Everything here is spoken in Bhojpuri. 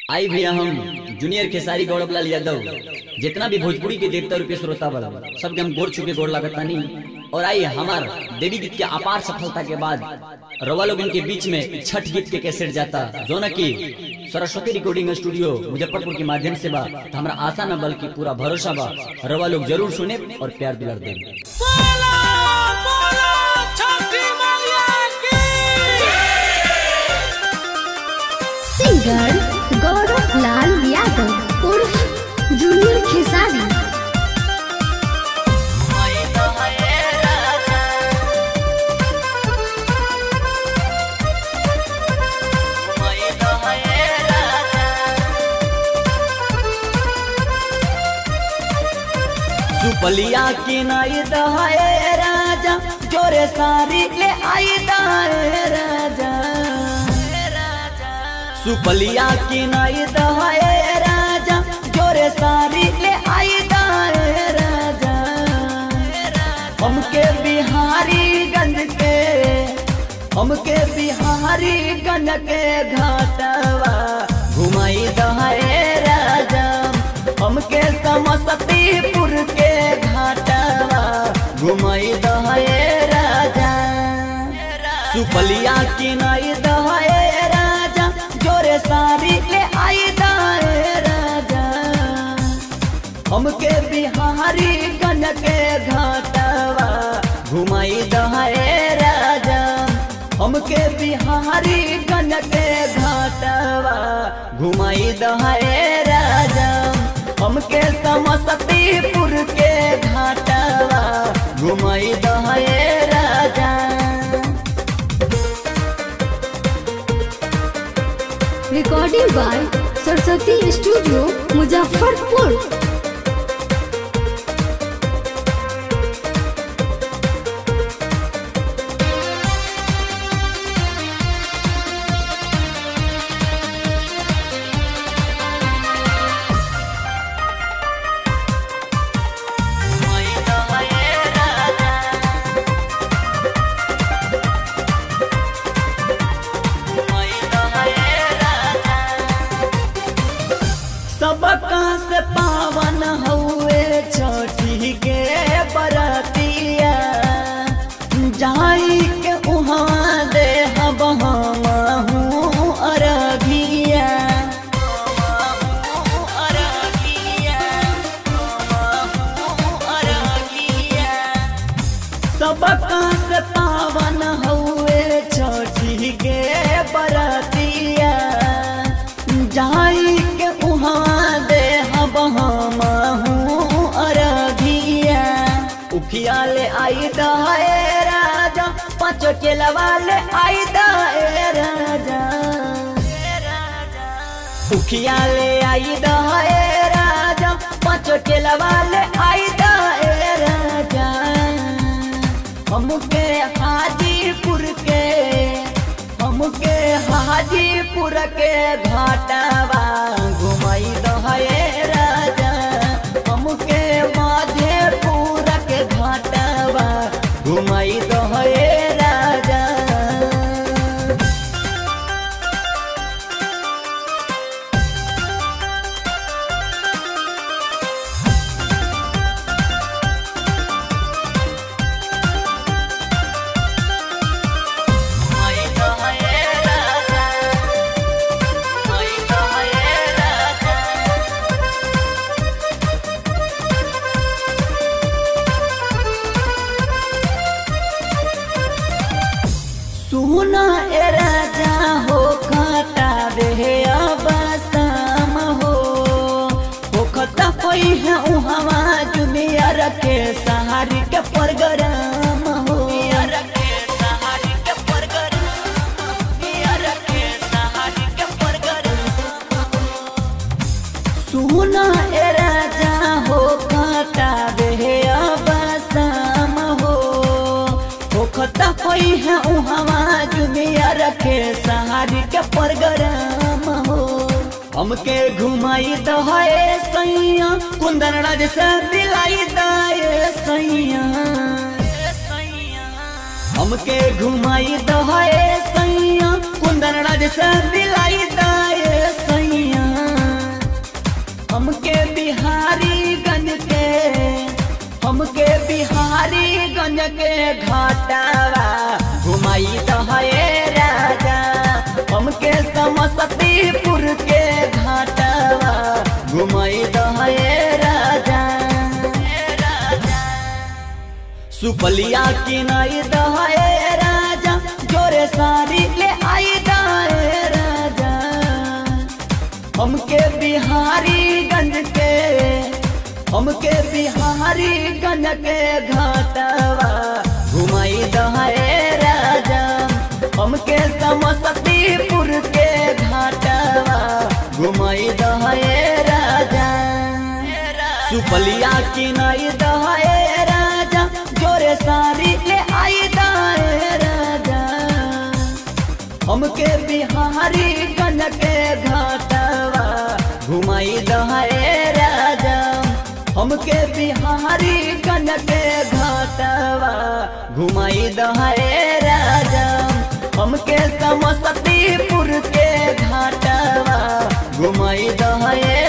आई भैया हम जूनियर खेसारी गौरव लाल यादव जितना भी भोजपुरी के देवता रूपी श्रोता बल सबके हम गोर चुके गोर लागत तानी और आई हमार देवी गीत के अपार सफलता के बाद रवा लोग इनके बीच में छठ गीत के कैसेट जाता जो न की सरस्वती रिकॉर्डिंग स्टूडियो मुजफ्फरपुर के माध्यम से बा तो हमारा आशा न बल्कि पूरा भरोसा बा रवा लोग जरूर सुने और प्यार दुलार दें बोला बोला छठी मैया की सिंगर गौरव लाल यादव उर्फ जूनियर खेसारी सुपलिया की नाई दहाए राजा जोरे सारी ले आई दाए राजा सुपलिया की नाई दहाए राजा जोरे सारी ले आई दाए राजा हमके बिहारी गंज के हमके बिहारी गंज के घाटवा घुमाई दहाए राजा हमके समस्तीपुर के घाटवा घुमाई दहाए राजा सुपलिया की नाई दहाए राजा जोरे सारी ले आई दाए राजा हमके बिहारी गंज के घाटवा घुमाई दहाए राजा हमके बिहारी गंज के घाटवा घुमाई दहाए राजा हमके समस्तीपुर के घाटवा घुमाई दहाए राजा recording by Saraswati studio Muzaffarpur सबका से पावन हुए छठी के बरतिया जाई के उहाँ दे हम हूँ अरघिया सबका से पावन हुए छठी के बरतिया जाई के उहाँ दे हम हूँ अरघिया उखिया ले आई दहे राजा पाँच केलवा ले आई दहे राजा उखिया ले आई दहे राजा पाँच केलवा ले आई दहे राजा हमके हाजीपुर के हमके हाजीपुर के घाटवा घुमाई दहे राजा हमके माधेपुर के घाटवा घुमाई दहे राजा सुना ए राजा हो खाता बे अब शाम हो हो खता कोई है उहवा दुनिया रखे सहारी के प्रोग्राम हो सुना ए राजा हो खाता बे अब शाम हो हो खता कोई है उहवा दुनिया रखे सहारी के प्रोग्राम हो हमके घुमाई दहे सैया कुंदन राज से दिलाई दे सैया हमके घुमाई दहे सैया कुंदन राज से दिलाई दे सैया घाटावा घुमाई दहे राजा हमके समस्तीपुर के घाटावा घुमाई दहे राजा सुपलिया किनाई दहे राजा जोरे सारी ले आई दहे राजा हमके बिहारी गंज के हमके बिहारी गंज के घाटवा घुमाई दहे राजा हमके समस्तीपुर के घाटवा घुमाई दहे राजा सुपलिया किनाई दहे राजा जोरे सारी ले आई दहे राजा हमके बिहारी गंज के घाटवा घुमाई दहे राजा हमके बिहारी गंज के घाटवा घुमाई दहे राजा हमके समस्तीपुर के घाटवा घुमाई दहे